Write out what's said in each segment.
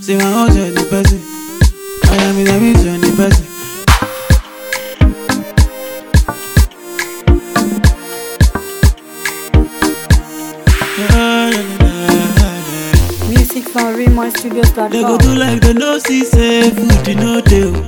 See my own journey person. I am in a journey person. Music from They go RaymonStudios.com. do like they no see say food you no dey. oh.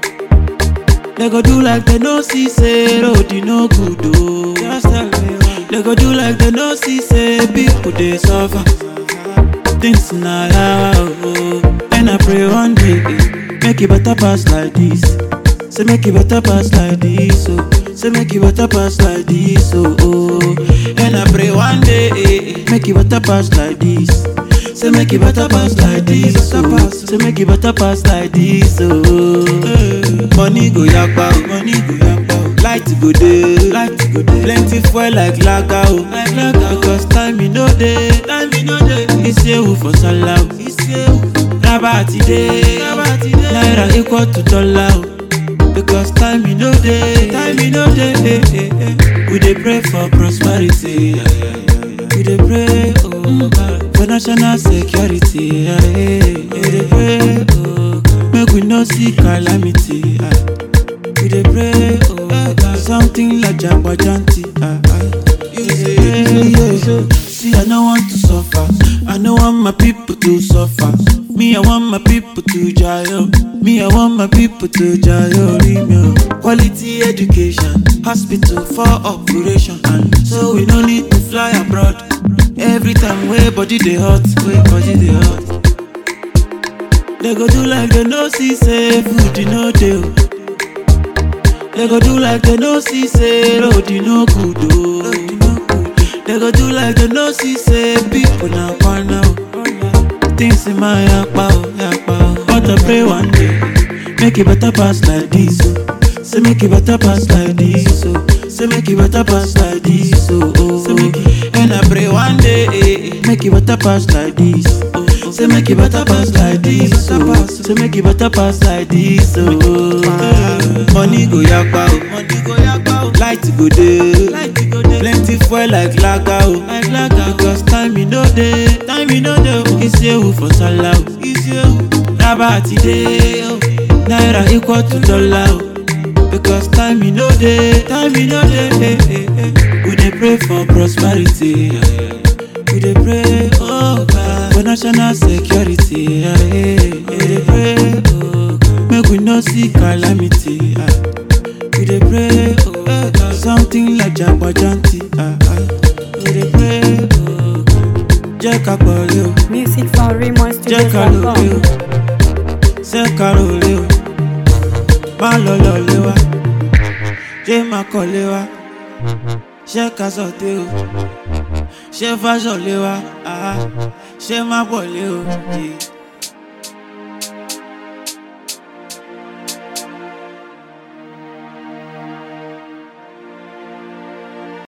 They go do like they no see say road you no good oh. Just tell me why. They go do like they no see say people dey suffer. Things na yawa oh. And I pray one day eh, make it better pass like this. Say make it better pass like this oh. Say make it better pass like this oh. oh. And I pray one day eh, eh, make it better pass like this. Say make it better pass like this, oh. Say make it better pass like this, oh. Money go yakpa, oh. money go yakpa, oh. Light go dey, light go dey. Plenty fuel like lager, oh. Like lager, because time e no dey, time e no dey. Isewu for sallah, oh. Isewu. Raba ti dey, raba ti dey. Naira equal to dollar, oh. Because time e no dey, time e no dey. eh, eh, eh. We dey pray for prosperity. yeah, yeah, yeah, yeah. We dey pray, oh God, for national security. yeah, yeah, yeah. We dey pray, oh God, make we no see calamity. ah. We dey pray, oh God, something like Jagbajanti. ah, ah. You say, yeah. See, I no want to suffer. I no want my people to suffer. Me, I want my people to jail. Me, I want my people to jail. Remyo. Quality education, hospital for operation. And so we no need to fly abroad. Every time way body dey hot, way body dey hot. They go do like they no see say food you no dey. oh. They go do like they no see say road you no good oh. They go do like they no see say people na kwana oh. Things in my yakpa oh, yakpa oh. But I pray one day, make it better pass like this oh. Say make it better pass like this oh. Say make it better pass like this oh. oh. Say make it, and I pray one day, eh, eh, make it better pass like this. Oh. Say make it better pass like this oh. Say make it better pass like this oh. Money go yakpa oh. Money go yakpa oh. Light go dey. Light go dey. Plenty fuel like lager oh. Like lager. Because time e no dey. Time e no dey oh. Isewu for sallah oh. Isewu. Raba ti dey oh. Naira equal to dollar oh. Because time e no dey. Time e no dey. eh, eh, eh. We dey pray for prosperity. yeah, yeah, yeah. We dey pray, oh God, for national security. Yeah, yeah, yeah. We dey pray, oh God, make we no see calamity. ah. We dey pray, oh God, something like Jagbajanti. ah, ah. We dey pray, oh God, jẹ́ ká pọ̀lẹ́ o, Music from jẹ́ ká lòlẹ́ o, RaymonStudios.com. ṣé ká rọlẹ́ o, má lọ lọ́lẹ́ wa, jẹ́ má kọ́lé wa, ṣé ká sọ̀tẹ́ o. ṣé fáṣọ lé wa ah, ṣé má pọ̀ lé o. yeah.